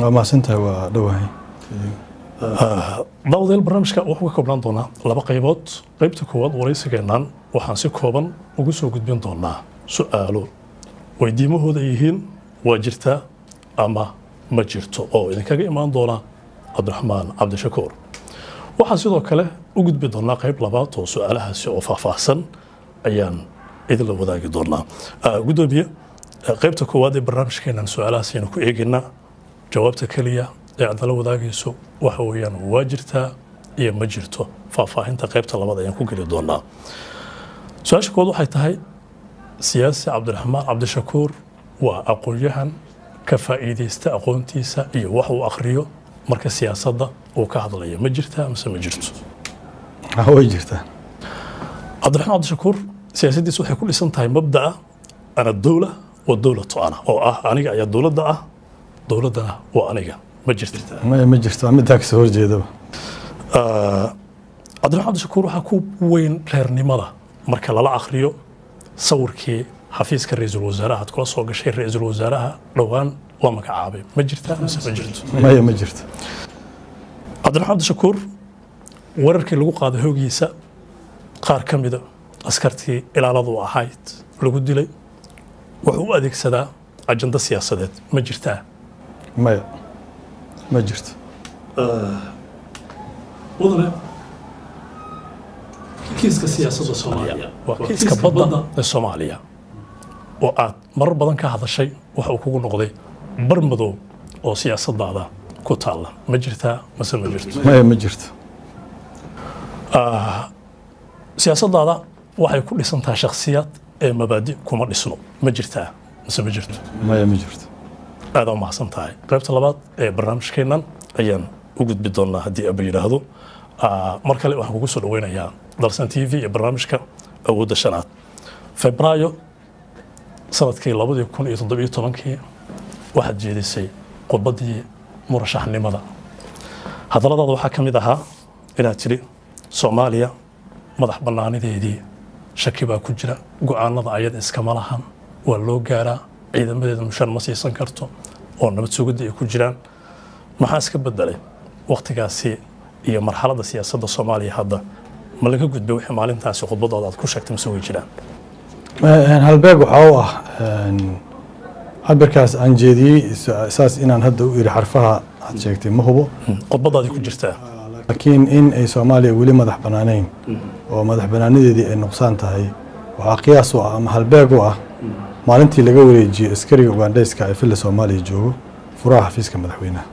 waa mahadsantahay waa dhowahay daawadayaal barnaamijka wuxuu ka koobnaan doonaa laba qaybood qaybta koowaad waraysigeennan waxaan si kooban ugu soo gudbin doonaa su-aalo weydiimahooda ay yihiin waa jirtaa ama ma jirto oo idinkaga imaan doona cabdiraxmaan cabdishakuur waxaan sidoo kale u gudbi doonaa qayb labaad oo su-aalahaasi oo faahfaahsan ayaan idinla wadaagi doonaa Ah, guddoomiye ah, qaybta koowaad ee barnaamijkeenan su-aalahaas aynu ku eegaynaa jawaabta keliya ee aad nala wadaagayso waxa weeyaan waa jirtaa iyo ma jirto faahfaahinta qaybta labaad ayaan ku geli doonaa su-aasha kowaad waxay tahay siyaasi cabdiraxmaan cabdishakuur waa aqoon-yahan ka faa'iidaysta aqoontiisa iyo wax uu akhriyo marka siyaasadda uu ka hadlayo ma jirtaa mise ma jirto Ah, way jirtaa cabdiraxmaan cabdishakuur siyaasaddiisa waxay ku dhisan tahay mabda'a ana dowla wa dowlatu ana oo ah aniga ayaa dowladda ah dowladdana waa aniga ma jirta maya ma jirto waa middaa kasoo horjeedaba cabdiraxmaan cabdishakuur waxaa ku weyn reernimada marka lala akhriyo sawirkii xafiiska ra-iisul wasaaraha aad kula soo gashay ra-iisul wasaaraha dhowaan waa magacaabay ma jirtaa mise ma jirto maya ma jirto cabdiraxmaan cabdishakuur weerarkii lagu qaaday hoogiisa qaar ka mida askartii ilaaladu ahayd lagu dilay wuxuu u adeegsadaa ajando siyaasadeed ma jirtaa maya ma jirto mudane kiiska siyaasadda soomaaliya waa kiiska badda ee soomaaliya oo aad marar badan ka hadashay waxa uu kugu noqday bar madow oo siyaasadaada ku taalla ma jirtaa mase ma jirto maya ma jirto siyaasadaada waxay ku dhisan tahay shakhsiyaad ee mabaadi kuma dhisno ma jirtaa mise ma jirto maya ma jirto aada u mahadsan tahay qaybta labaad ee barnaamijkeennan ayaan u gudbi doonaa haddii aba yidhaahdo Ah, mar kale waxaan kugu soo dhaweynayaa dalsan t v ee barnaamijka awoodda shanaad febraayo sanadkii labadii kun iyo toddobiyo tobankii waxaad jeedisay khudbaddii murashaxnimada hadalladaada waxaa ka mid ahaa inaad tidhi soomaaliya madax bannaanideedii shaki baa ku jira go-aanada ayada iskama lahan waa loo gaaraa ciidamadeeda mushaar ma siisan karto oo nabad sugidda ay ku jiraan maxaa iska bedelay wakhtigaasi iyo marxaladda siyaasadda soomaaliya hadda ma laga gudbay wixii maalintaasi khudbadooda aad ku sheegtay mise way jiraan Eh, halbeeg waxaa u ah een, cabirkaas aan jeediyey sa- saas inaan hadda u iri xarfaha aad sheegtay ma hubo khudbadaadii ku jirtaa laakiin in ay soomaaliya weli madax bannaanayn oo madax bannaanadeedii ay nuqsaan tahay waxaa qiyaas u ah ama halbeeg u ah maalintii laga wareejiyey askariga ugandhayska ee filla soomaaliya joogo furaha xafiiska madaxweynaha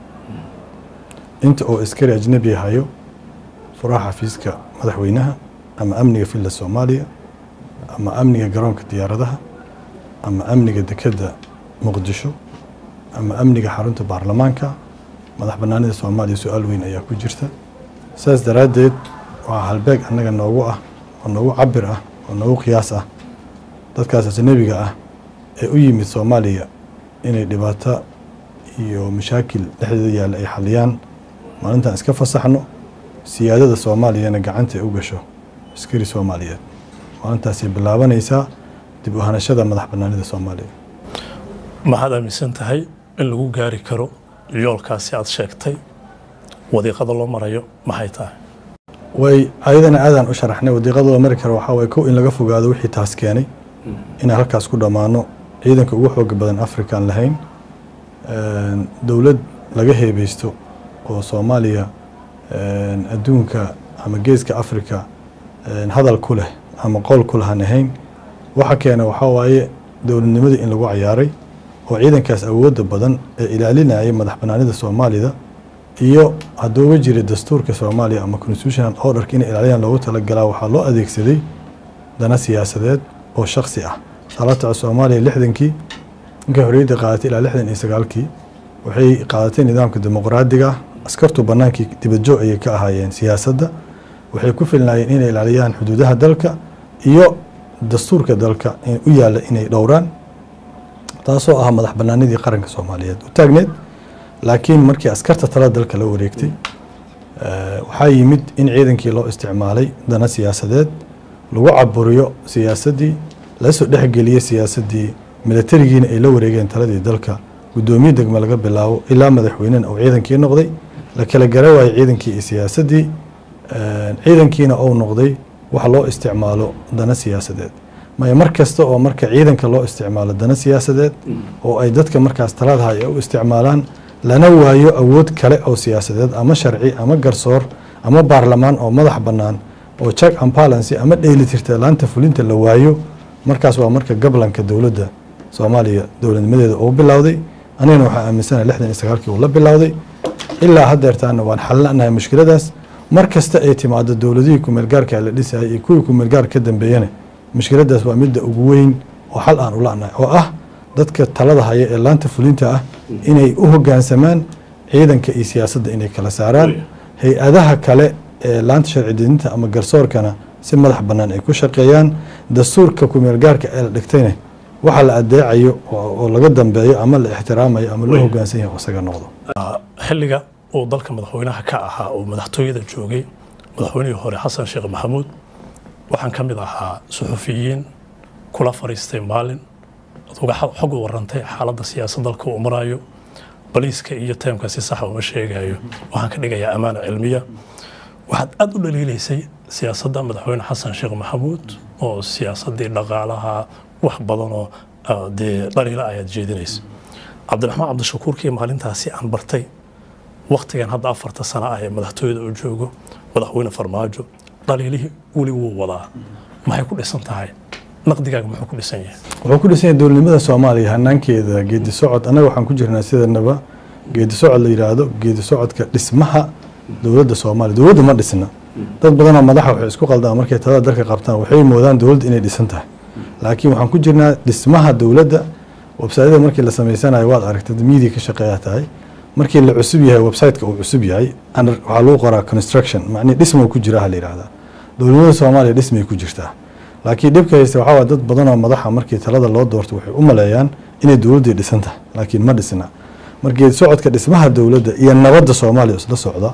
inta oo askari ajnabi hayo furaha xafiiska madaxweynaha ama amniga filla soomaaliya ama amniga garoonka diyaaradaha ama amniga dekedda muqdisho ama amniga xarunta baarlamaanka madax bannaanida soomaaliya su-aal weyn ayaa ku jirta saas daraaddeed waa halbeeg annaga noogu ah oo noogu cabir ah oo noogu qiyaas ah dadkaas ajnabiga ah ee u yimid soomaaliya inay dhibaato iyo mashaakil dhexdeeda yaalla ay xaliyaan maalintan iska fasaxno siyaadada soomaaliyana gacanta ay u gasho askari soomaaliyeed maalintaasay bilaabanaysaa dib u hanashada madax bannaanida soomaaliya maxaad aaminsan tahay in lagu gaari karo yoolkaasi aad sheegtay wadiiqada loo marayo maxay tahay way ayadana aadaan u sharaxnay wadiiqada loo mari karo waxaa waye kow in laga fogaado wixii taas keenay inaan halkaas ku dhammaano ciidanka ugu xooga badan afrika aan lahayn Een, dowlad laga heebeysto oo soomaaliya een, adduunka ama geeska afrika een, hadal ku leh ama qowl ku lahaan ahayn waxa keena waxaa waaye dowladnimadii in lagu cayaaray oo ciidankaas awoodda badan ee ilaalinaya madax bannaanida soomaalida iyo hadduu jira dastuurka soomaaliya ama constitutional orderka inay ilaaliyaan loogu talagalaa waxaa loo adeegsaday dana siyaasadeed oo shaksi ah salaataca soomaaliya lixdankii inkay xorriyadda qaadatay ilaa lixdan iyo sagaalkii waxay qaadatay nidaamka dimuqraadiga ah askartu bannaankii dibadjoog ayay ka ahaayeen siyaasadda waxay ku filnaayeen inay ilaaliyaan xuduudaha dalka iyo dastuurka dalka in- u yaalla inay dhowraan taasoo ah madax bannaanidii qaranka soomaaliyeed u taagneed laakiin markii askarta tala dalka la wareegtay eh, waxaa yimid in ciidankii loo isticmaalay dana siyaasadeed lagu caburiyo siyaasaddii lasoo dhexgeliyey siyaasaddii milatarigiina ay la wareegeen taladii dalka guddoomiye degme laga bilaabo ilaa madaxweynena uu ciidankii noqday la kala gara waayey ciidankii iyo siyaasaddii ciidankiina uu noqday wax loo isticmaalo dana siyaasadeed maya mar kasta oo marka ciidanka loo isticmaalo dana siyaasadeed oo ay dadka markaas taladaha ay u isticmaalaan lana waayo awood kale oo siyaasadeed ama sharci ama garsoor ama baarlamaan oo madax bannaan oo check and balance ama dheelitirta laanta fulinta la waayo markaas waa marka gablanka dowladda soomaaliya dowladnimadeeda uu bilowday anigana waxaa aaminsanahay lixdan iyo sagaalkii uu la bilowday ilaa haddeertaana waan xalinahay mushkiladaas mar kasta ay timaado dowladihii kumeelgaarka la dhisayay iyo kuwii kumeelgaar ka dambeeyana mushkiladaas waa midda ugu weyn oo xal aan ula'nahay oo ah dadka talada haya ee laanta fulinta ah inay u hoggaansamaan ciidanka iyo siyaasadda inay kala saaraan hay-adaha kale ee laanta sharci dejinta ama garsoorkana si madax bannaan ay ku shaqeeyaan dastuurka kumeelgaarka ee la dhigtayna waxa la adeecayo oo laga dambeeyo ama la ixtiraamayo ama loo hoggaansan yahay isaga noqdo xilliga uu dalka madaxweynaha ka ahaa oo madaxtooyada joogay madaxweynihii hore xasan sheekh maxamuud waxaan ka mid ahaa suxufiyiin kula fariistay maalin uga xog u warantay xaaladda siyaasad dalka uu marayo baliiska iyo teemka si saxa uma sheegayo waxaan ka dhigayaa ammaana cilmiya waxaad aada u dhaliilaysay siyaasadda madaxweyne xasan sheekh maxamuud oo siyaasaddii dhaqaalaha wax badan oo dee dhaliila ayaad jeedinaysa cabdiraxmaan cabdishakuurkii maalintaasi aan bartay waktigan hadda afarta sano ah ee madaxtooyada uu joogo madaxweyne farmaajo dhaliilihii weli wuu wadaa maxay ku dhisan tahay naqdigaaga muxuu ku dhisan yahay wuxuu ku dhisan yahay dowladnimada soomaaliya hanaankeeda geedi socod annaga waxaan ku jirnaa sidanaba geedi socod la yidhaahdo geedi socodka dhismaha dowladda soomaaliya dowladda ma dhisna dad badanoo madaxa waxay isku qaldaan markay talada dalka qabtaan waxay moodaan dowladda inay dhisan tahay laakiin waxaan ku jirnaa dhismaha dowladda websaytyada markii la samaysanayo waad aragtay miidia ka shaqeeya tahay markii la cusub yahay websiteka uu cusub yahay waxaa lagu qoraa construction macnii dhisma ku jira ha la yidhahdaa dowladnimada soomaaliya dhismay ku jirtaa laakiin dhibka haysta waxaa waa dad badanoo madaxa markii talada loo doorto waxay u maleeyaan inay dowladdii dhisan tahay laakiin ma dhisna markii socodka dhismaha dowladda iyo nabadda soomaaliya isla socda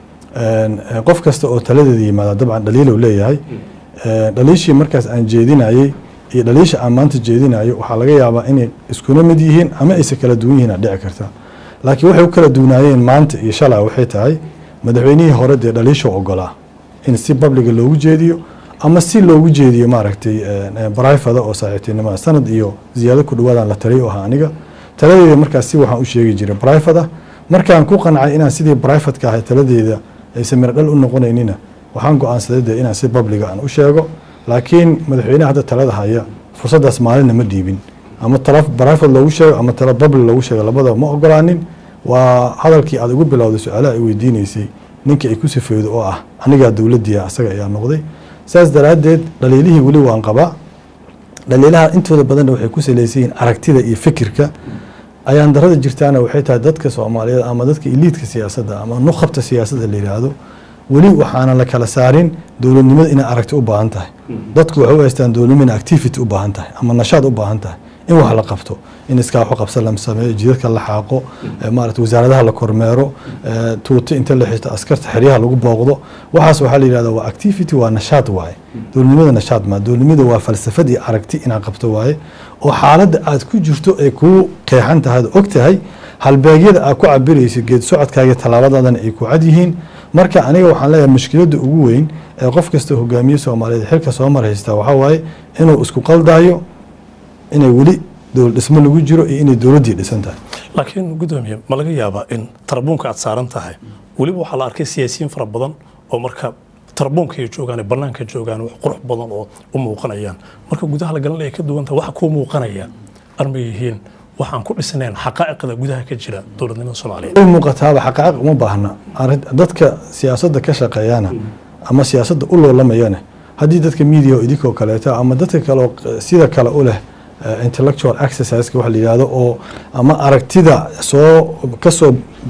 qof kasta oo taladeeda yimaada dabcan dhaliilow leeyahay dhaliishii markaas aan jeedinayey iyo dhaliisha aan maanta jeedinayo waxaa laga yaabaa inay iskuna mid yihiin ama aysa kala duwan yihiin aa dhici karta laakiin waxay u kala duwanaayeen maanta iyo shalaa waxay tahay madaxweynihii hore dee dhaliisha ogolaa in si babliga loogu jeediyo ama si loogu jeediyo maaragtay brifada oo saaxiibtinimada sanad iyo ziyaado ku dhawaadaan la taliy u ahaa aniga taladeeda markaas si waxaan u sheegi jiray brifada markaan ku qancay inaan sidii brifatka ahay taladeeda aysan miradhal u noqonaynina waxaan go-aansaday dee inaan si babliga aan u sheego laakiin madaxweynaha hadda talada haya fursaddaas maalinna ma dhiibin ama tala brifad loogu sheego ama tala babli loogu sheego labadaba ma ogolaanin waa hadalkii aad ugu bilowday su-aalaha ay weydiinaysay ninkii ay ku sifeedo oo ah anigaa dowladdiia asaga ayaa noqday saas daraaddeed dhaliilihii weli waan qabaa dhaliilaha intooda badanna waxay ku salaysan yihiin aragtida iyo fikirka ayaan darada jirtaana waxay tahay dadka soomaaliyeed ama dadka iliidka siyaasadda ama nuqabta siyaasadda la yidhaahdo weli waxaana la kala saarin dowladnimada inay aragti u baahan tahay dadku waxay u haystaan dowladnimo inay activity u baahan tahay ama nashaad u baahan tahay in wax la qabto in iskaa waxu qabsan la sameeyo jidadka la xaaqo maarata wasaaradaha la kormeero tuuto inta la xirto askarta xeryaha lagu booqdo waxaas waxaa la yidhahda waa activity waa nashaad waaye dowladnimada nashaad maa dowladnimada waa falsafad iyo aragti inaad qabto waaye oo xaaladda aad ku jirto ay kuu qeexan tahay ad og tahay halbeegyada aad ku cabirayso geed socodkaaga tallaabadaadana ay ku cad yihiin marka aniga waxaan leeyahay mushkiladda ugu weyn ee qof kasta hogaamiye soomaaliyeed xilka soo mar haystaa waxaa waaye inuu isku qaldaayo inay weli dowlad dhismo lagu jiro iyo inay dowladdii dhisan tahay laakiin gudoomiye ma laga yaabaa in tarbuunka aad saaran tahay weliba waxaa la arkay siyaasiyiin fara badan oo marka tarbuunka ay joogaan bannaanka joogaan wax qurux badan oo u muuqanayaan marka gudaha la galan ay ka duwan tahay waxa kuu muuqanaya arma yihiin waxaan ku dhisnayn xaqaa'iqda gudaha ka jira dowladnimada soomaaliyeed way muuqataaba xaqaa'iq uma baahna dadka siyaasadda ka shaqeeyana ama siyaasadda u loolamayana haddii dadka media oo idinkoo kaleeta ama dadka kale oo sida kale u leh intellectual exerciseka waxa la yidhahdo oo ama aragtida soo kasoo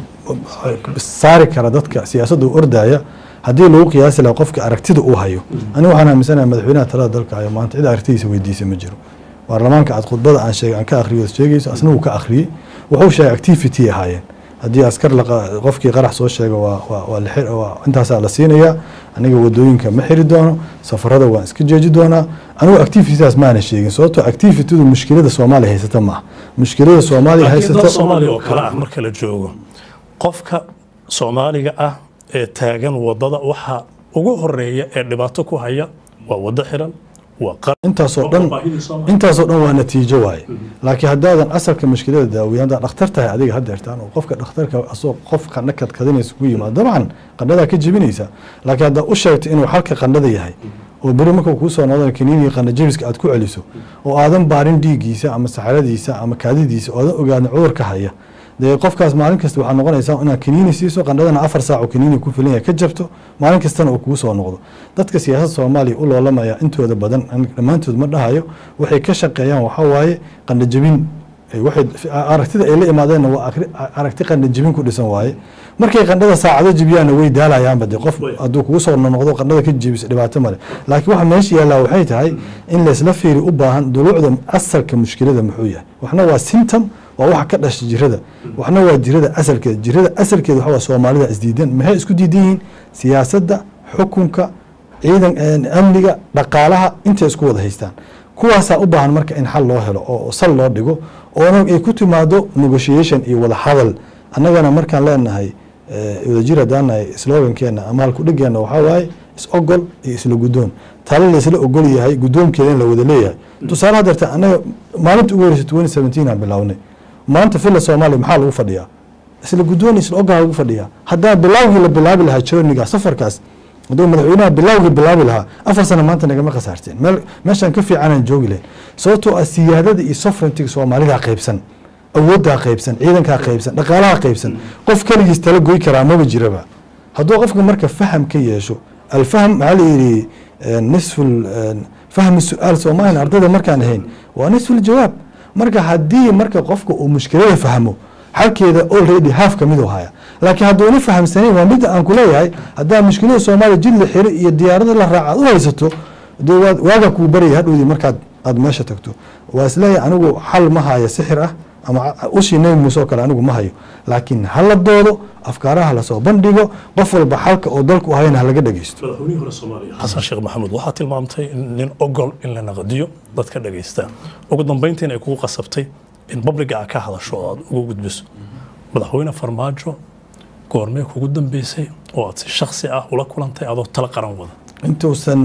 saari kara dadka siyaasadda u ordaya haddii lagu qiyaasi laha qofka aragtida uu hayo aniga waxaan aaminsanahay madaxweynaha talada dalka hayo maanta cid aragtidiisa weydiisa ma jiro baarlamaanka aad khudbada aan sheegay aan ka akhriyo sheegayso asna wuu ka akhriyey wuxuu sheegay activity ahaayeen haddii askar qofkii qarax soo sheega waa intaasaa la siinayaa aniga wadooyinka ma xiri doono safarada waan iska jeeji doonaa anigu activitidaas maana sheegin sababtoo activitydu mushkilada soomaaliya haysata maaha mushkilada soomaaliya laakiin dad haysata soomaaliya oo kale ah marka la joogo qofka soomaaliga ah ee taagan wadada waxa ugu horeeya ee dhibaato ku haya waa wado xiran waa qar intaasoo dhan intaasoo dhan waa natiijo waaye laakiin haddaadan asalka mushkilada daawiya haddaad dhakhtar tahay adiga haddeertaan oo qofka dhakhtarka asoo qof qandho kadkadinaysa ku yimaado dabcan qandhadaa ka jebinaysa laakiin haddaad u sheegto inuu xalka qandhada yahay oo beri marka kuu soo noqdan kaniiniga qandho jebiska aad ku celiso oo aadan baarin dhiiggiisa ama saxaradiisa ama kaadidiisa oo aadan ogaanin cudurka haya dee qofkaas maalin kasta waxaa noqonaysaa inaad kaniini siiso qandhadana afar saac oo kaniini ku filan yahay ka jabto maalin kastana uu kugu soo noqdo dadka siyaasadda soomaaliya u loolamaya intooda badan aniga dhammaantood ma dhahayo waxay ka shaqeeyaan waxaa waaye qandho jebin ay waxay aragtida ay la imaadeenna waa akri- aragti qandho jebin ku dhisan waaye markay qandhada saacado jebiyaanna way daalayaanba dee qof hadduu kugu soo noqdo qandhada ka jebiso dhibaato male laakiin waxa meesha yaallaa waxay tahay in laysla fiiri u baahan duluucda asalka mushkilada muxuu yahay waxna waa symptom waa waxa ka dhasha jirada waxna waa jirada asalkeeda jirada asalkeeda waxa waa soomaalida isdiidan maxay isku diidan yihiin siyaasadda xukunka ciidan amniga dhaqaalaha intay isku wada haystaan kuwaasaa u baahan marka in xal loo helo oo sal loo dhigo oona ay ku timaado negotiation iyo wada hadal annagana markaan leenahay wadajir haddaan nahay slogankeena ama halkudhigeena waxaa waaye is ogol iyo isla guddoon talo laysla ogol yahay guddoonkeeda in la wada leeyahay tusaale hadeerta annaga maalinta ugu horeysa twenty seventeen aan bilownay maanta villa soomaaliya maxaa lagu fadhiyaa isla guddoon isla ogaa lagu fadhiyaa haddaa bilaawgii la bilaabi lahaa journiga safarkaas hadduu madaxweynaha bilaawgii bilaabi lahaa afar sano maanta nagama khasaarteen meel meeshaan ka fiicanaan joogi lahayn sababtoo ah siyaadada iyo sovereigntiga soomaalidaa qaybsan awooddaa qaybsan ciidankaa qaybsan dhaqaalaha qaybsan qof keligiis tala goy karaa maba jiraba hadduu qofka marka faham ka yeesho alfahm maxaa la yidhi nisful fahmi su-aal soomaaliya ardayda markaan ahayn waa nisful jawaab marka haddii marka qofka uu mushkilada fahmo xalkeeda already half ka mid u haya laakiin hadduuna fahamsanayn waa midda aan kuleeyahay haddaa mushkilada soomaaliya jid la xiri iyo diyaarada la raaca aad u haysato dee waad waagaa kuu baraya hadhowdii markaad aad meesha tagto waa isleeyahay anigu xal ma haya sixir ah ama ushii nebi muuse oo kale anigu ma hayo laakiin hala doodo afkaaraha lasoo bandhigo qof walba xalka oo dalku hayana halaga dhegeysto madaxweynihii hore soomaaliya xasan sheekh maxamuud waxaa tilmaamtay in nin ogol in la naqdiyo dadka dhageysta ugu dambeyntiin ay kugu qasabtay in babliga aad ka hadasho oo aad ugu gudbiso madaxweyne farmaajo goormee kugu dambeysay oo aad si shaksi ah ula kulantay adoo tala qaran wada intuusan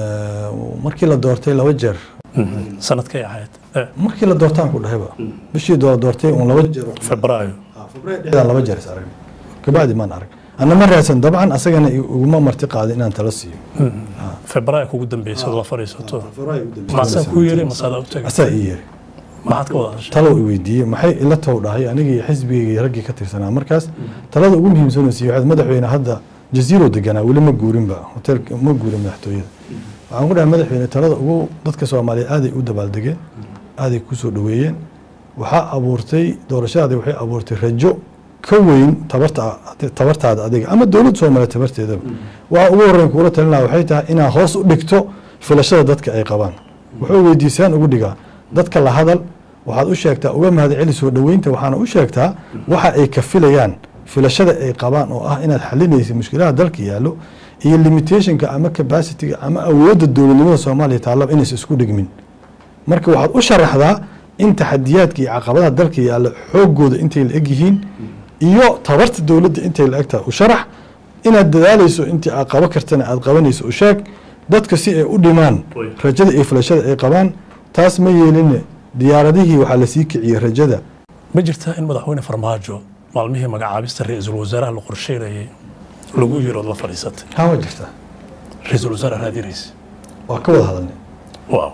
markii la doortay laba jeer sanadkay ahayd markii la doortaan ku dhahayba bishii doola doortay un laba jeer febraayo dhexdaan laba jeer is arag kabacdi maan arag anna ma raadsan dabcan asagana iguma marti qaadin inaan tala siiyo febraayo kugu dambeysay oo la fadhiisato maasaa kuu yeeray masaadaa u tagay asaa ii yeeri maxaad ka wada hadashay talow i weydiiyey maxay ila tow dhahay anigii iyo xisbigii iyo raggii ka tirsanaa markaas talada ugu muhiimsan siiye waxaad madaxweyne hadda jaziiro deganaa weli ma guurinba hoteelka ma guurin madaxtooyada waxaan ku dhahay madaxweyne talada ugu dadka soomaaliyeed aaday u dabaaldegeen aaday ku soo dhoweeyeen waxaa abuurtay doorashadaadi waxay abuurtay rajo ka weyn tabarta tabartaada adiga ama dowladda soomaaliya tabarteedaba waxa ugu horreyn kuula talinaya waxay tahay inaad hoos u dhigto filashada dadka ay qabaan wuxuu weydiisaan ugu dhigaa dadka la hadal waxaad u sheegtaa uga mahad celi soo dhoweynta waxaana u sheegtaa waxa ay ka filayaan filashada ay qabaan oo ah inaad xalinaysa mushkilaha dalka yaallo iyo limitationka ama capacityga ama awoodda dowladnimada soomaaliya taallaba inaysa isku dhigmin marka waxaad u sharaxdaa in taxadiyaadka iyo caqabadaha dalka yaalla xoogooda intay la eg yihiin iyo tabarta dowladda intay la eg tahay u sharax inaad dadaalayso intii aad qabo kartana aad qabanayso u sheeg dadka si ay u dhimaan rajada iyo filashada ay qabaan taas ma yeeline diyaaradihii waxaa lasii kiciyey rajada ma jirtaa in madaxweyne farmaajo maalmihii magacaabista ra-iisul wasaaraha la qorsheynayay lagu yiri ood la fadhiisatay haa waa jirtaa ra-iisul wasaare raadinaysa waa ka wada hadalnay waaw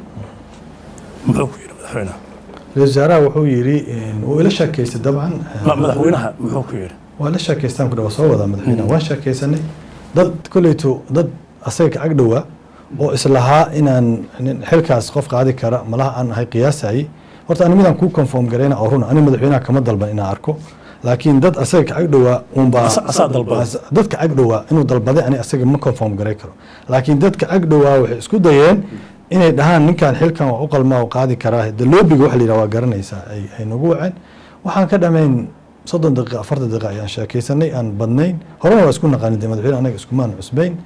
muxuu ku yidhi madaxweynaha ra-isul wasaaraha wuxuu yidhi wuu ila sheekaystay dabcan Ma- madaxweynaha muxuu ku yidhi waa la sheekaystaan ku dhawa soo wadaa madaxweynaha waan sheekaysanay dad kolleyto dad asaga ka agdhowaa oo islahaa inaan nin xilkaas qof qaadi kara malaha aan ahay qiyaasayay horta ani midaan kuu conform garayna oo runa ani madaxweynaha kama dalban inaan arko laakiin dad asaga ka agdhowaa unbaa Asa- asaa dalbaday. dadka agdhowaa inuu dalbaday ani asaga ma conform garay karo laakiin dadka agdhowaa waxay isku dayeen inay dhahaan ninkan xilkan waa u qalmaa oo qaadi karaa de loobiga waxa la yidhaha waa garanaysaa ay ay nagu waceen waxaan ka dhamayn soddon daqiiqa afartan daqiiqa ayaan sheekaysanay aan badnayn horena waa isku naqaani de madaxweyne anaga iskumaan cusbayn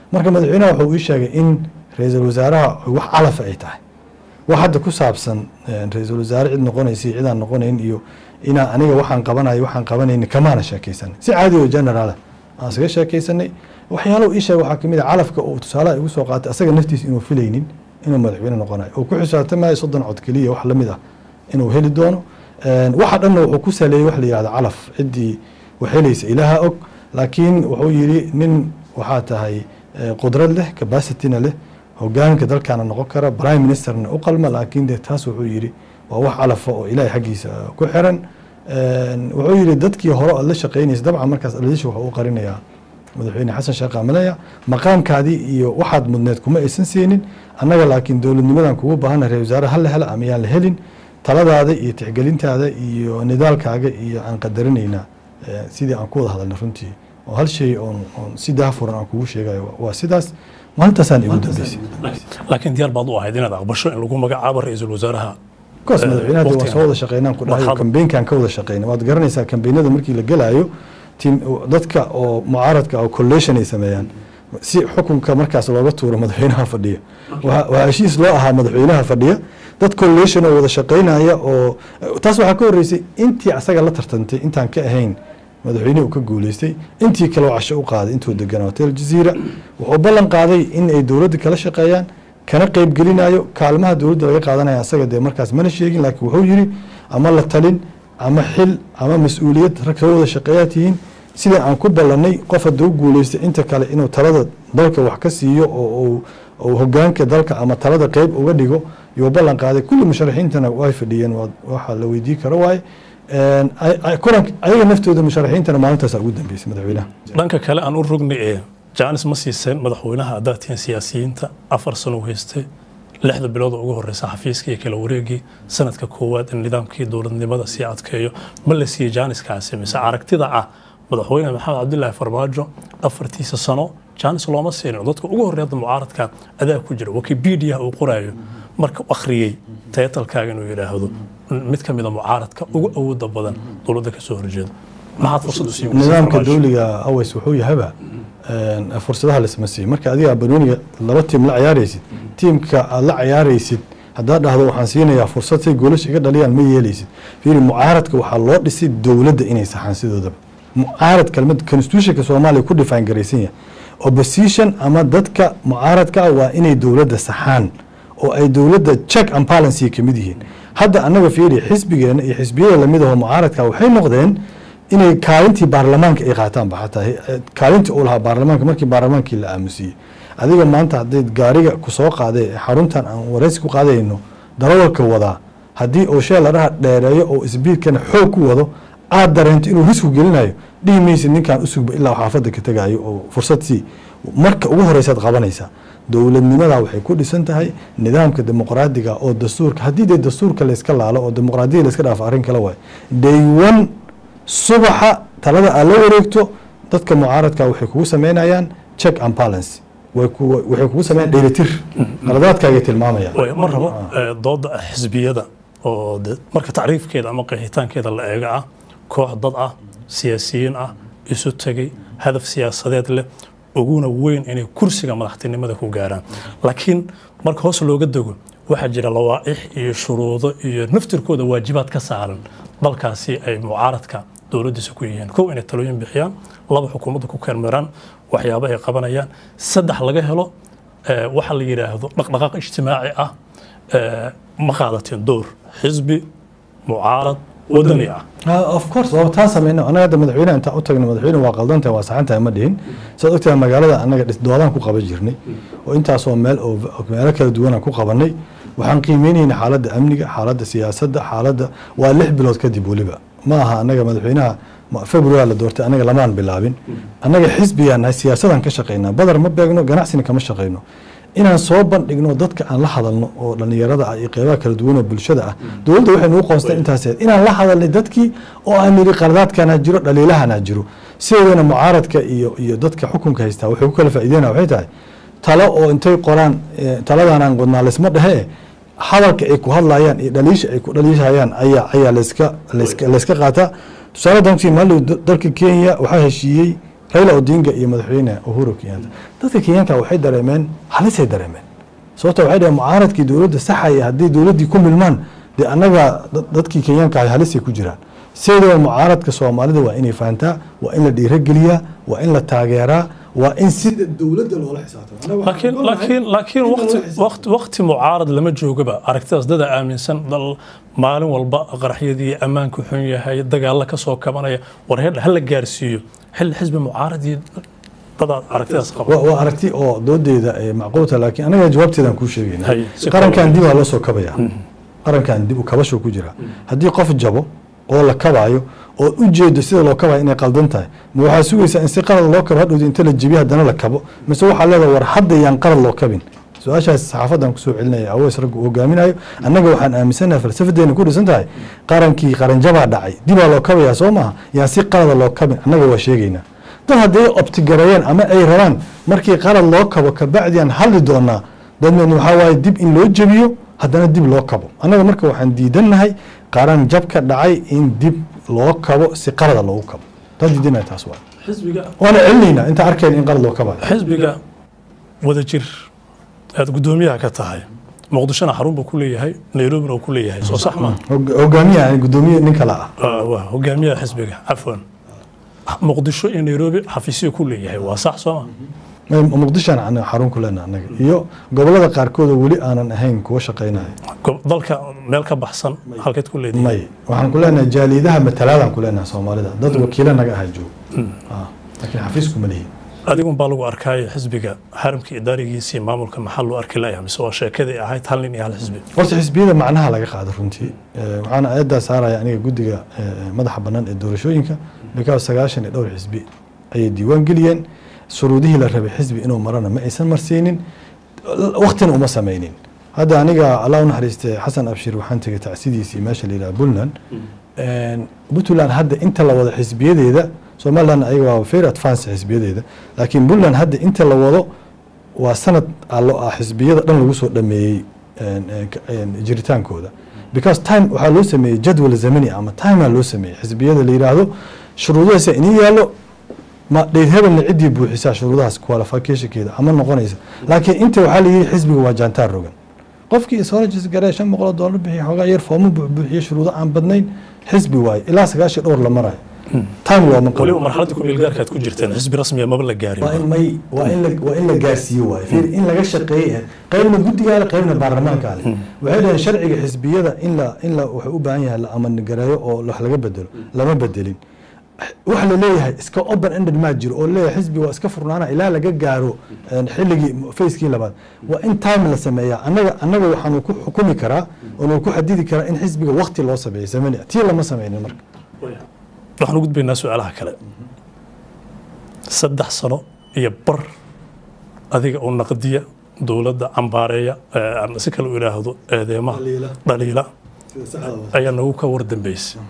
marka madaxweynaha wuxuu ii sheegay in ra-iisul wasaaraha wax calafa ay tahay wax hadda ku saabsan ra-iisul wasaare cid noqonaysa iyo cidaan noqonayn iyo inaa aniga waxaan qabanayo waxaan qabanayni kamaana sheekaysanay si caadi oo generaala aan isaga sheekaysanay waxyaalaha ii sheegay waxaa kamid a calafka uu tusaalaha igu soo qaatay asaga naftiisa inuu filaynin inuu madaxweyne noqonayo oo ku xisaabtamayo soddon cod keliya wax lamid ah inuu heli doono waxa dhanna wuxuu ku saleeyey wax la yihahdo calaf ciddii wax helaysa ilaaha og laakiin wuxuu yidhi nin waxaa tahay qudrad leh capacityna leh hogaanka dalkaana noqon kara prime ministerna u qalma laakiin de taas wuxuu yidhi waa wax calafa oo ilaahay xaggiisa ku xiran wuxuu yidhi dadkii hore aad la shaqaynaysa dabcan markaas aladiisha wuxuu u qarinayaa madaxweyne xasan sheekh amalaya maqaamkaadii iyo waxaad mudneed kuma aysan siinin annaga laakiin dowladnimadan kugu baahana ra wasaare ha la hela ama yaan la helin taladaada iyo tixgelintaada iyo nidaalkaaga iyo aan qadarinaynaa sidii aan ku wada hadalna runtii oo hal shay oon oon si daafuran aan kugu sheegayo waa sidaas maalintaasaan igu dambeysay laakiin diyaar baad u ahayd inaad aqbasho in lagu magacaabo ra-iisul wasaaraha koos madaxweynaha waa soo wada shaqeynaan ku dhahayo kambeynkan ka wada shaqeyna waad garanaysaa kambeynada markii la gelaayo tim dadka oo mucaaradka oo collation ay sameeyaan si xukunka markaas looga tuuro madaxweynaha fadhiya waa heshiis loo ahaa madaxweynaha fadhiya dad collation oo wada shaqeynaya oo taas waxaa ka horreysay intii asaga la tartantay intaan ka ahayn madaxweynihi uu ka guuleystay intii kale oo casho u qaaday intuu deganaa hotel jaziira wuxuu ballan qaaday in ay dowladda kala shaqeeyaan kana qeybgelinayo kaalmaha dowladda laga qaadanaya asaga dee markaas mana sheegin laakiin wuxuu yidhi ama la talin ama xil ama mas-uuliyad rag soo wada shaqeeyaa tihiin sida aan ku ballanay qof hadda u guuleystay inta kale inuu talada dalka wax ka siiyo oo uu hogaanka dalka ama talada qeyb uga dhigo yuu ballan qaaday kulli musharaxiintana way fadhiyeen waxa la weydii karo waaye kulanka ayaga naftooda musharaxiintana maalintaasa ugu dambeysay madaxweynaha dhanka kale aan u rognay ee jaanis ma siiseen madaxweynaha haddaad tihiin siyaasiyiinta afar sano u haystay lixda bilood oo ugu horeysa xafiiska iyo kala wareegii sanadka koowaad in nidaamkii dowladnimada sii adkeeyo ma la siiyey jaaniskaasi mise aragtida ah madaxweyne maxamed cabdilaahi farmaajo afartiisa sano jaanis looma siinin dadka ugu horreeya mucaaradka adaa ku jira wikipedia uu qoraayo marka akhriyey taytalkaaga inuu yidhaahdo mid ka mida mucaaradka ugu awooda badan dowladda kasoo horjeeda maxaad fursad u sii nidaamka dowliga aways wuxuu yahaba fursadaha lasma siiyo marka adiga banooniga laba tiim la ciyaaraysid tiimka aad la ciyaaraysid haddaad dhahdo waxaan siinayaa fursad say goolasha iga dhaliyaan ma yeelaysid fiiri mucaaradka waxaa loo dhisay dowladda inay saxaan sidoodaba mucaarad kelmad constitutionka soomaaliya ku define garaysan yahay opposition ama dadka mucaaradka ah waa inay dowladda saxaan oo ay dowladda check and balance ka mid yihiin hadda annaga fiiri xisbigeena iyo xisbiyada lamid ahoo mucaaradka waxay noqdeen inay kaalintii baarlamaanka ay qaataanba xataa kaalintii uu lahaa baarlamaanka markii baarlamaankii la aamusiyey adiga maanta hadday gaariga ku soo qaaday xaruntan aan waraysi ku qaadayno darawalka wadaa haddii uu shee ladhaha dheereeyo oo isbiidkana xoog ku wado aad dareento inuu risku gelinayo dhihi maysid ninkaan usugba ilaa xaafadda ka tegayo oo fursad sii marka ugu horeysaad qabanaysaa dowladnimada waxay ku dhisan tahay nidaamka dimuqraadiga oo dastuurka haddii dee dastuurka layska laalo oo dimuqraadiya layska dhaafo arrin kale waay day one subaxa talada aad la wareegto dadka mucaaradka waxay kugu sameynayaan check and balance waxay kugu sameeyaan dheelitir qaladaadkaagay tilmaamayaan ma rabo dooda xisbiyada oo marka tacriifkeeda ama qeexitaankeeda la eega ah koox dad ah siyaasiyiin ah isu tegay hadaf siyaasadeed leh uguna weyn inay kursiga madaxtinimada ku gaaraan laakiin marka hoos looga dego waxaa jira lawaaix iyo shuruudo iyo naftirkooda waajibaad ka saaran dalkaasi ay mucaaradka dowladdiisa ku yihiin kow inay talooyin bixiyaan laba xukuumadda ku keermeeraan waxyaabo ay qabanayaan saddex laga helo waxa la yidhaahdo dhaqdhaqaaq ijtimaaci ah ma qaadateen door xisbi mucaarad wadani ah of course waa taa sameyno anaga hadda madaxweynaha intaan u tagno madaxweyne waa qaldantahay waa saxantahay ma dhihin saad ogtahay magaalada anaga doodaan ku qaban jirnay oo intaasoo meel oo meelo kala duwanaan ku qabanay waxaan qiimeynayna xaaladda amniga xaaladda siyaasadda xaaladda waa lix bilood kadib weliba ma aha anaga madaxweynaha february la doortay anaga lamaan bilaabin anaga xisbigaan nahay siyaasadaan ka shaqaynaa badar ma beegno ganacsina kama shaqayno inaan soo bandhigno dadka aan la hadalno oo dhallinyarada ah iyo qeybaha kala duwan oo bulshada ah dowladda waxay nugu qoonstay intaas inaan la hadalnay dadkii oo aan nidhi qaladaadkana jiro dhaliilahana jiro sideedana mucaaradka iyo iyo dadka xukunka haystaa waxay ku kala faa'iideyna waxay tahay talo oo intay qoraan taladanaan qodnaa laysma dhehe hadalka ay ku hadlayaan iyo dhaliisha ay ku dhaliishayaan ayaa ayaa layska layska layska qaataa tusaale dantii maali dalka kenya waxaa heshiiyey raila odinga iyo madaxweyne uhuru kenyatta dadka kenyaanka waxay dareemeen halisay dareemeen sababta waxay dhaheen mucaaradkii dowladda saxaya haddii dowladdii ku milmaan dee annaga dad- dadkii kenyaanka ahay halisay ku jiraan sidoo mucaaradka soomaalida waa inay fahantaa waa in la dhiirogeliyaa waa in la taageeraa waa in sida dowladda loola xisaabtamo laakiin laakiin laakiin waqti waqti waqti mucaarad lama joogaba aragtidaas dada aaminsan dal maalin walba qaraxyadii ammaanku xun yahay dagaalla ka soo kabanaya war heer hala gaarsiiyo xilli xisbi mucaaradii dada aragtidaas qaba waa waa aragti oo doodeeda ee macquulta laakiin anaga jawaabteedaan kuu sheegayna Hay, si qarankan kooban. dib waa loo soo kabaya qarankan dib u kabasho ku jira haddii qof jabo oo la kabaayo oo u jeedo sida loo kabayo inay qaldan tahay ma waxaa sugaysaa in si qalad loo kabo hadhowda inta la jebiyo haddana la kabo mise waxaa leedahay war hadda yaan qalad loo kabin su-aashaas saxaafadan kusoo celinaya aweys raggu uu hogaaminayo annaga waxaan aaminsanahay falsafadeena ku dhisan tahay qarankii qaranjabaa dhacay dibaa loo kabayaa soo maaha yaan si qalada loo kabin annaga waa sheegaynaa dad hadday optigareeyeen ama ay rabaan markii qalad loo kabo kabacdi aan hadli doonaa dadmeen waxaa waaye dib in loo jebiyo haddana dib loo kabo annaga marka waxaan diidannahay qaran jab ka dhacay in dib loo kabo si qalada loogu kabo taan diidanahay taas waa xisbiga waana celinaynaa intaan arkayna in qalad loo kabayo xisbiga wadajir aad guddoomiyaha ka tahay muqdishona xarun buu ku leeyahay nairobina uu ku leeyahay soo sax ma Hog- hogaamiyaha gudoomiye nin kale ah waa hogaamiyaha xisbiga cafwan muqdisho iyo nairobi xafiisyo ku leeyahay waa sax soo ma muqdishoan anaga xarun ku leenaha annaga iyo gobolada qaarkood oo weli aanan ahayn kuwa shaqaynaya Gob- dalka meel ka baxsan halkeed ku leedahay may waxaan ku leenahay jaaliidaha matalaadaan ku leenahay soomaalida dad wakiilo naga aha joogo Ah, laakiin xafiisku ma lihi adigun baa lagu arkaayo xisbiga xaramka idaarigiisii maamulka maxaa loo arki layaa mise waa sheekadii ahayd hal nin iyo hal xisbi horta xisbiyada macnaha laga qaado runtii Eh, waxaana aayaddaa saaraya aniga guddiga eh, madaxa bannaan ee doorashooyinka because sagaashan iyo dhowr xisbi ayay diiwaan geliyeen shuruudihii la rabay xisbi inuu marana ma aysan marsiinin waktina uma sameynin hadda aniga allah u naxariiste xasan abshir waxaan tegay tacsidiisii meesha la yidhaha puntland puntland hadda inta la wado xisbiyadeeda somaliland ayaga waa very advance xisbiyadeeda laakiin puntland hadda inta la wado waa sanad allo ah xisbiyada dhan lagu soo dhameeyey een, een, ka- een, jiritaankooda because time waxaa loo sameeyey jadwal zamani ama timea loo sameeyey xisbiyada la yidhaahdo shuruudahaasa inii yaallo ma dheyd hebelna ciddii buuxisaa shuruudahaas qualificationkeeda ama noqonaysa laakiin inta waxaa la yidhi xisbiga waa jaantaar rogan qofkii ishologis garee shan boqol oo doolar bixiya xoogaa yar foomo buuxiye shuruudo aan badnayn xisbi waaye ilaa sagaashan dhowr la marayo time looma qabo waliba marxaladii kumeelgaarka aad ku jirteen xisbi rasmiya maba la gaarin waa in may waa in la waa in la gaarsiiyo waaye fiir in laga shaqeeye qaybna guddigaa leh qaybna baarlamaankaa leh waxay dhaheen sharciga xisbiyada in la in la wuxuu u baahan yahay la amanigareeyo oo wax laga bedelo lama bedelin waxa la leeyahay iska open ended maa jiro oo leeyahay xisbi waa iska furnaana ilaa laga gaaro een, xilligii facekii labaad waa in time la sameeyaa annaga annaga waxaanu ku xukumi karaa oonu ku xadidi karaa in xisbiga wakti loo sameeyo zamani tii lama sameynin marka waxaan u gudbaynaa su-aalaha kale saddex sano iyo bar adiga oo naqdiya dowladda cambaareeya eh, ama si kale u idhaahdo eedeemaha dhaliila ayaa nagu ka war dambeysay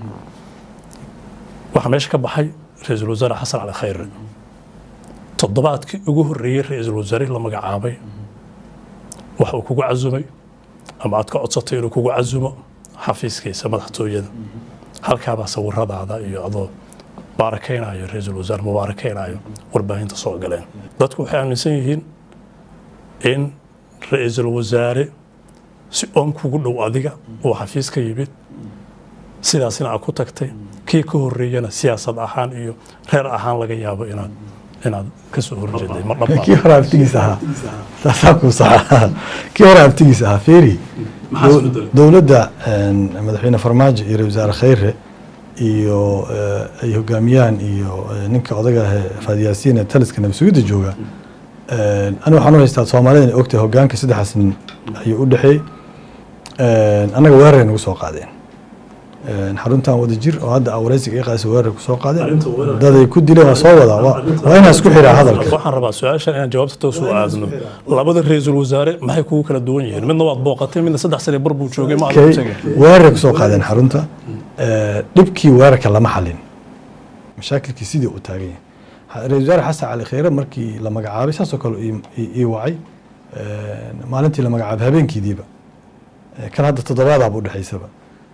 waxaa meesha ka baxay ra-iisul wasaare xasan cali khayre toddobaadkii ugu horreeyey ra-iisul wasaare la magacaabay waxa uu kugu casumay ama aad ka codsatay inuu kugu casumo xafiiskiisa madaxtooyada halkaabaa sawiradaada iyo adoo baarakaynayo ra-iisul wasaare mubaarakaynayo warbaahinta soo galeen dadku waxay aaminsan yihiin in ra-iisul wasaare si oon kugu dhow adiga uu xafiis ka yimid sidaasina aad ku tagtay kii ka horreeyana siyaasad ahaan iyo reer ahaan laga yaabo inaad inaad ka soo horjeeday ma kii dhabaa hore abtigiis ahaa saasaa ku saxa kii hore abtigiis ahaa feeri Maxaa isbedelay? dowladda een, madaxweyne farmaajo iyo ra-isul wasaare khayre iyo eh, ay hogaamiyaan iyo eh, ninka odaga ah ee faadiyaasiin ee taliska nabasugidda jooga een, aniga waxaan u haystaa soomaalida inay ogtahay hogaanka saddexaas nin ayuu u dhexeeyey Een, annaga weeraray nagu soo qaadeen Een, xaruntan wada jir oo hadda waraysiga ii qaadaysa weerar ku soo qaadeen Arrinta weerarka- daday ku dileen waa soo wadaa waa waa inaan isku xiraa hadalka waxaan rabaa su-aashan inaan jawaabta toos u aadno labada ra-iisul wasaare maxay kugu kala duwan yihiin midna waad booqatay midna saddex sane bar buu joogay ma aad Okay, u tegay weerar kusoo qaadeen xarunta Eh, dhibkii weerarka lama xalin mashaakilkii sidii uu taagan yahay Ha- ra-iisul wasaare xasan cali khayre markii la magacaabay saasoo kale ii- ii ii wacay Eh, maalintii la magacaabay habeenkiidiiba Eh, kan hadda toddobaadaaba udhexaysaba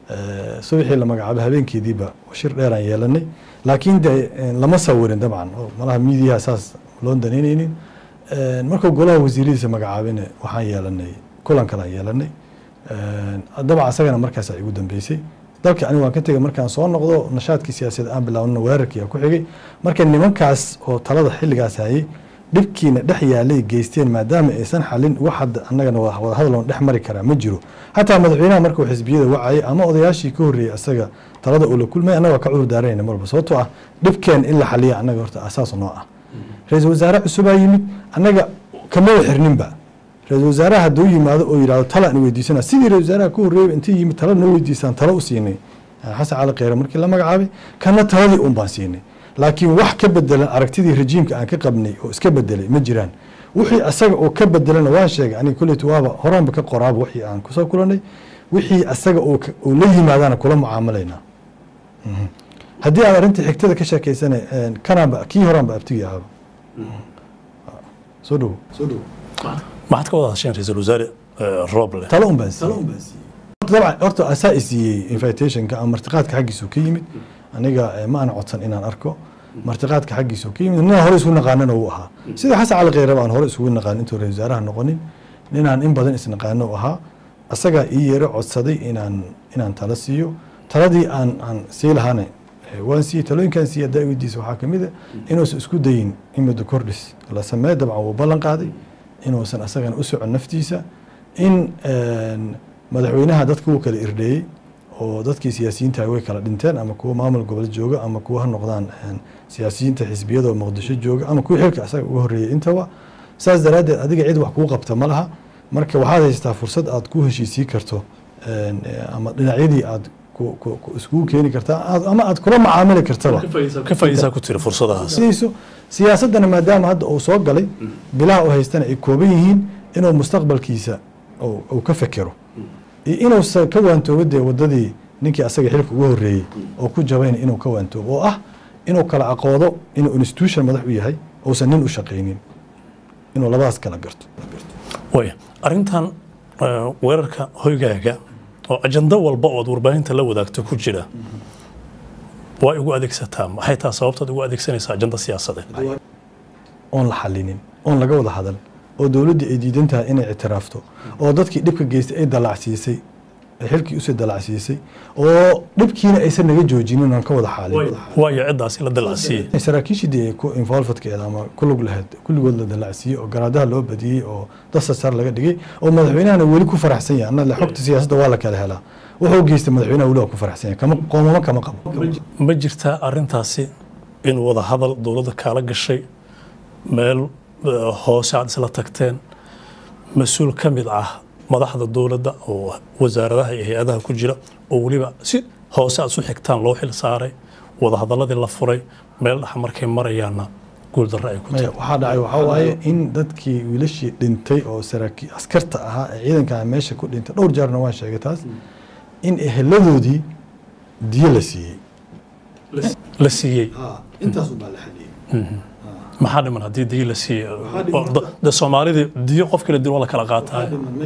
Eh, subaxii la magacaabay habeenkeediiba shir dheeraan yeelanay laakiin de eh, lama sawirin dabcan oo malaha miidiyaha saas loon danaynaynin Eh, markuu golaha wasiiradiisa magacaabina waxaan yeelanay kulan kalaan yeelanay Eh, dabcan asagana markaas igu dambeysay dalka aniga waan ka tegay markaan soo noqdo nashaadkii siyaasadeed aan bilaabnana weerarkii aa ku xigay marka nimankaas oo talada xilligaas hayay dhibkiina dhex yaalay geysteen maadaama aysan xalin wax hadda annagana wada wada hadal oon dhex mari karaa ma jiro xataa madaxweynaha markuu xisbiyada wacayay ama odayaashii ka horreeyey asaga talada uu la kulmay annaga ka cudur daaranayna marba sababtoo ah dhibkeen in la xaliya annaga horta asaas noo ah ra-iisul wasaare cusubaa yimid annaga kamaba xirninba ra-iisul wasaaraha hadduu yimaado oo yidhahdo tala aan weydiisana sidii ra-isul wasaaraha ka horreeyay intii yimid tala noo weydiisaan tala u siinay xasan cali kheyre markii la magacaabay kana taladii un baan siinay laakiin wax ka bedelan aragtidii rejiimka aan ka qabnay oo iska bedelay ma jiraan wixii asaga oo ka bedelana waan sheegay aniga kolleyta waaba horaanba ka qoraaba wixii aan kusoo kulanay wixii asaga oo ka- oo la yimaadaana kula mucaamalaynaa Mhm. haddii aad arrinta xigtada ka sheekeysana kanaanba kii horaanba abtigi ahaba soo dhowo soo dhowo maxaad ka wada hasheen ra-iisul wasaare eh, rooble talo un baan siiyey dabcan horta asaa i siiyey invitationka ama martiqaadka xaggiisu ka yimid aniga eh, ma aan codsan inaan arko martiqaadka xaggiisu ka yimid ninaan hore isugu naqaanana uu ahaa sida xasan cali kheyre aan hore isugu naqaan intuu ra-isul wasaaraha noqonin ninaan in badan isnaqaano u ahaa asagaa ii yeero codsaday inaan inaan talo siiyo taladii aan aan sii lahaana eh, waan siiyey talooyinkaan siiyey haddaa weydiisa waxaa kamid a inuusan isku dayin in muddo kordhis la sameeyo dabcan wuu ballan qaaday inuusan asagana u socon naftiisa in een, madaxweynaha dadka wuu kala irdheeyey oo dadkii siyaasiyiinta way kala dhinteen ama kuwa maamul gobol jooga ama kuwa ha noqdaan een, siyaasiyiinta xisbiyada oo muqdisho jooga ama kuwa xilka asaga uga horreeyey intaba saas daraaddeed adiga cid wax kuu qabta ma laha marka waxaad haystaa fursad aad ku heshiisii karto een, eh, ama dhinacyadii aad ku- ku- ku iskugu keeni kartaa aad- ama aad kula macaamili kartaba ka faa'iidaysaa ku tiri fursadahaas sidayso siyaasaddana maadaama hadda uu soo galay bilaha uu haystana ay kooban yihiin inuu mustaqbalkiisa uu uu ka fekero iyo inuusan ka waantoobo dee waddadii ninkii asaga xilka uga horreeyey oo ku jabayna inuu ka waantoobo oo ah inuu kala aqoodo inuu institution madax u yahay uusan nin u shaqaynin inuu labadaas kala garto waaya arrintan eh, weerarka hoygaaga oo ajando walba oo aad warbaahinta la wadaagto ku jira waa igu adeegsataa maxay tahay sababtaad ugu adeegsanaysaa ajanda siyaasadeed oon la xalinin oon laga wada hadal oo dowladdii ay diidan tahay inay ictiraafto oo dadkii dhibka geystay ay dalacsiisay ay xilkii usii dalacsiisay oo dhibkiina aysan naga joojinin oon ka wada xaalin waayo ciddaasi la dalacsiiyey saraakiishii dee ku involvedkeeda ama ku lug lahayd kulligood la dalacsiiyey oo garaadaha loo badiyey oo dasasar laga dhigay oo madaxweynahana weli ku faraxsan yahay anna xogta siyaasadda waa la kala helaa wuxuu geystay madaxweynaha weli waa ku faraxsan yahay kama qoomamo kama qabo ma jirtaa arrintaasi in wada hadal dowladda kaala gashay meel eh, hoose aad isla tagteen mas-uul ka mid ah madaxda dowladda oo wasaaradaha iyo hay-adaha ku jira oo weliba si hoose aad isu xigtaan loo xil saaray wada hadaladii la furay meel dhex markay marayaanna guuldarro ay ku maya tahay waxaa dhacay waxaa waaye in dadkii wiilashii dhintay oo saraakiil askarta ahaa ee ciidanka meesha ku dhintay dhowr jeerna waan sheegay taas in eheladoodii diyo la siiyey la siiyey intaas ubaa la xaliyey maxaa dhiman haddii diyo la siiyey oo da- de soomaalidii diyo qof kala dil waa la kala qaataa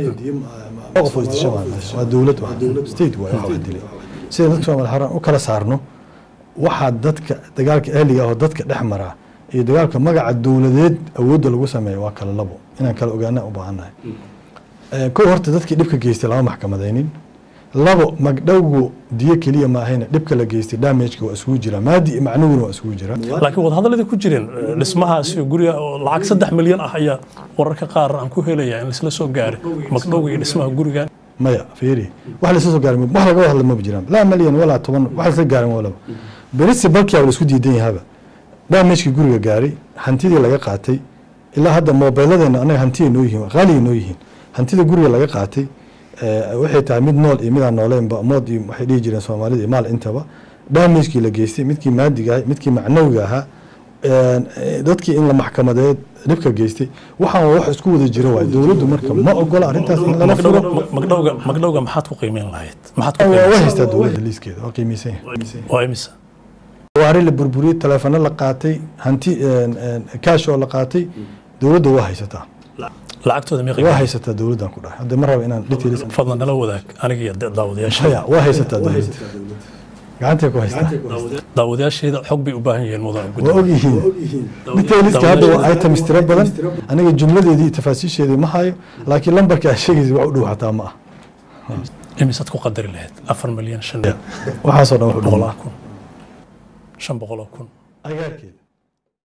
qof oo isdisha waa meesha. waa dowlad waa state waay waxa wax dilay sida dadka soomaali xaraan u kala saarno waxaa dadka dagaalka ahliga ah oo dadka dhex maraa iyo dagaalka magaca dowladeed awoodda lagu sameeyo waa kala labo inaan kala ogaana u baahannahay Eh, kow horta dadkii dhibka geystay lama maxkamadaynin labo magdhowgu diyo keliya maahayna dhibka la geystay damageka waa isugu jira maadi iyo macnuguna waa isugu jira laakiin wadahadaladii ku jireen eh, dhismahaasi guriga oo lacag saddex milyan ah ayaa wararka qaar aan ku helaya in laisla soo gaaray magdhowga iyo dhismaha gurigan maya fiiri wax lasla soo gaarin wax laga wada hadla maba jiraan laa milyan walaa toban wax lasla gaarin walaba berisi balkiyaa la isku diidan yahaba damagekii guriga gaaray hantidii laga qaatay ilaa hadda moobeeladeena anaga hantiyay noo yihiin qaaliyay noo yihiin hantida guriga laga qaatay eh, waxay tahay mid nool iyo midaan nooleynba mood iyo waxay dhihi jireen soomaalida iyo maal intaba damagekii la geystay midkii maadiga ahaa midkii macnawiga ahaa eh, dadkii in la maxkamadeed dhibka geystay waxaan waa wax isku wada jira waay dowladdu marka ma ogola arrintaas in lala furo Magdhowga- magdhowga magdhowga maxaad ku qiimeyn lahayd maxaad ku waa qiimeyn way haystaa dowladda liiskeeda waa qiimeysan yahay waa imisa waari la burburiyey taleefano la qaatay hanti kaash oo la qaatay dowladda waa haysataa lacagtooda meeqa waa haysataa dowladdan ku dhahay hadda ma raba inaan details fadlan nala wadaag aniga iyo daawadayaasha haya waa haysataa dowladda gacantay ku haystaa daawadayaasheeda xog bay u baahan yihiin mudan waa gudoomiye ogyihiin detailska hadda waa items tiro badan aniga jumladeedii iyo tafaasiisheedii ma hayo laakiin lambarka aad sheegaysa wax u dhow xataa ma ah imisaad ku qadari lahayd afar milyan shan waxaasoo dhan wax u dhow ma boqoloo ah kun shan boqoloo kun agaarkeeda